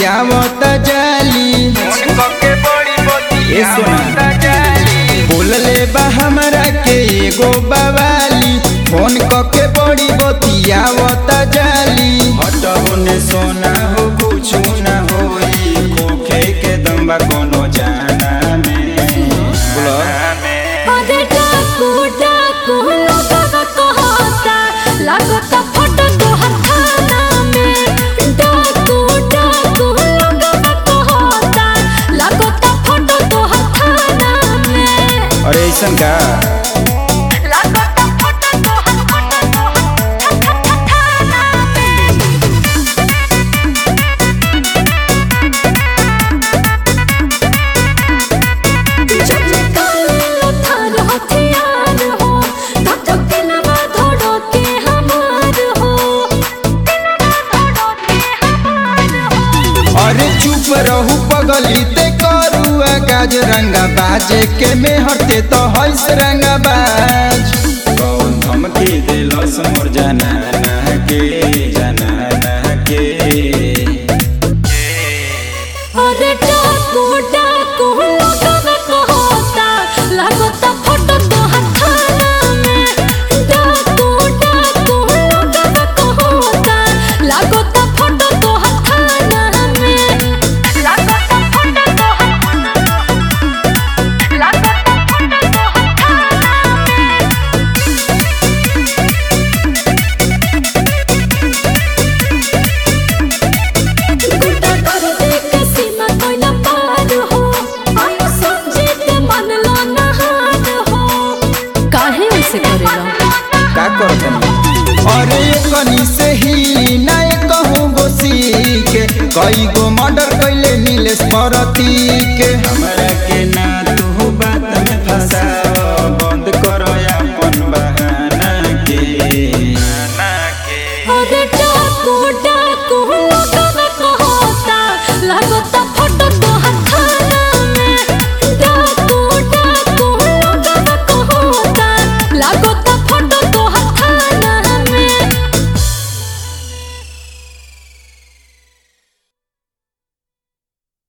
बतियावत जाली ए सोना बोलले बा हमरा के एगो बवाली फोन कके बड़ी बतियावत जाली हटबो ने सोना हो कुछ ना होई खोखे के दम्बा कोनो जाना में बोलो अरे डाकू डाकू लोगवा कहता लागता फोटो तोहर थाना में डाकू डाकू लोगवा कहता लागता फोटो तोहर थाना में अरे ऐसन का लागता फोटो तोहर फोटो तोहर थाना में जब काला थार हथियार हो तब तक दिलवा धड़ो के हमार हो दिलवा धड़ो के हमार हो अरे चुप रहू पगली ते करुआ गाज रंगा बाजे के मेहरते तो हईस रंगा बाज कौन धमकी दिलस मोर जाना ना के जाना ना के अरे डाकू डाकू लोगवा कहता लागता फोटो तोहर थाना में डाकू डाकू लोगवा कहता लागता फोटो तोहर थाना में लागता फोटो तोहर लागता फोटो तोहर थाना में गुड्डा कर दे के सीमा कोई ना पार हो आयो समझे ते मन लो ना हार हो काहे ऐसे करेला का करत अरे कनी से ही ना कहूँ गोसी के कई गो मर्डर कैले नीलेश परती